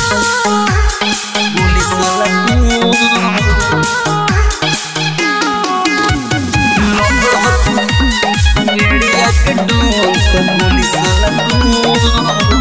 गोली साला कौन एड़िया के डोन तो गोली साला कौन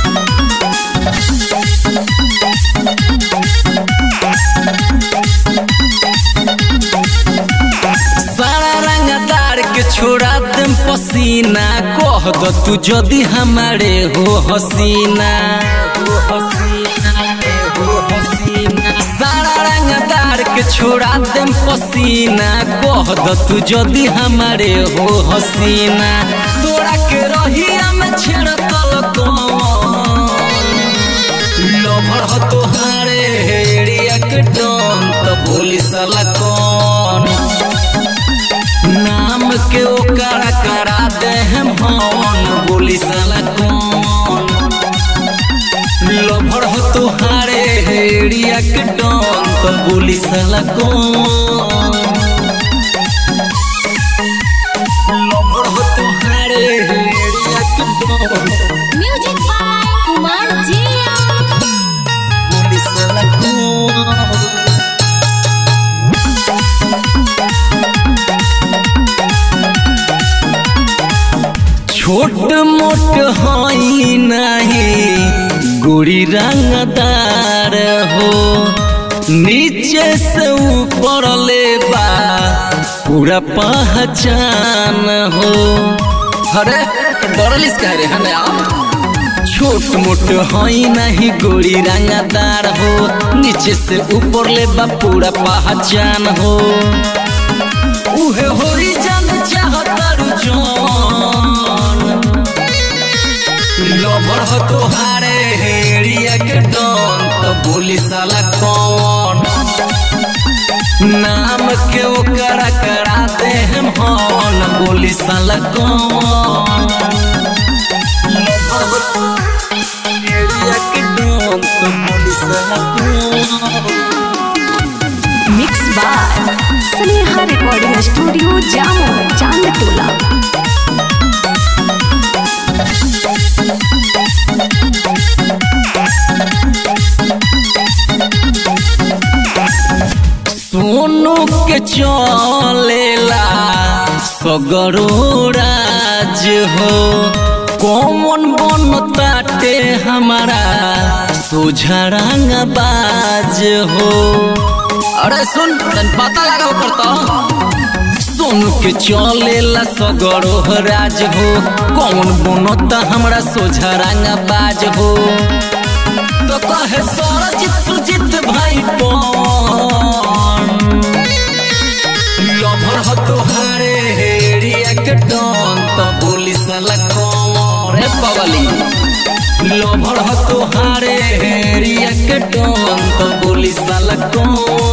सारा रंगदार के छोड़ा देम पसीना कह दो तू जदी हमारे हो हसीना हो हसीना हो हसीना सारा रंगदार के छोड़ा देम पसीना कह दो तू जदी हमारे हो हसीना तोरा के रहिया में छेड़ तल कौन लभर हो तोहारे एड़िया के डोन तो बोली साला कौन नाम के ओकरा करा दे हम हन बोली साला कौन लभर हो तोहारे एड़िया के डोन तो बोली साला कौन लभर हो तोहारे एड़िया के डोन म्यूजिक बाय कुमार जिया बोली साला कौन छोट मोट हई नहीं गोरी रंगदार हो नीचे से ऊपर ले बा पूरा पहचान हो अरे डरलिस कह रे हने छोट मोट हई नहीं गोरी रंगदार हो नीचे से ऊपर ले बा पूरा पहचान हो उहे होई जान चाहतर जान लभर हो तोहारे हेड़िया के डन तो बोली साला कौन नाम के ओकरा करा दे हम हन बोली साला कौन लभर हो हेड़िया के डन तो बोली साला कौन mix by Sneha recording studio जामो चांदटोला सोनू के चलेला सगरो राज हो कौन बन ताटे हमारा सोझरंग बाज हो अरे सुन तन पता लगा करता सोनू के चलेला सगरो राज हो कौन बनता हमरा सोझरंग बाज हो तो कहे सरजित सुजित भाई पौन लभर हो तोहारे हेड़िया के डन तो बोली साला कौन रे पगली लभर हो तोहारे हेड़िया के डन तो बोली साला कौन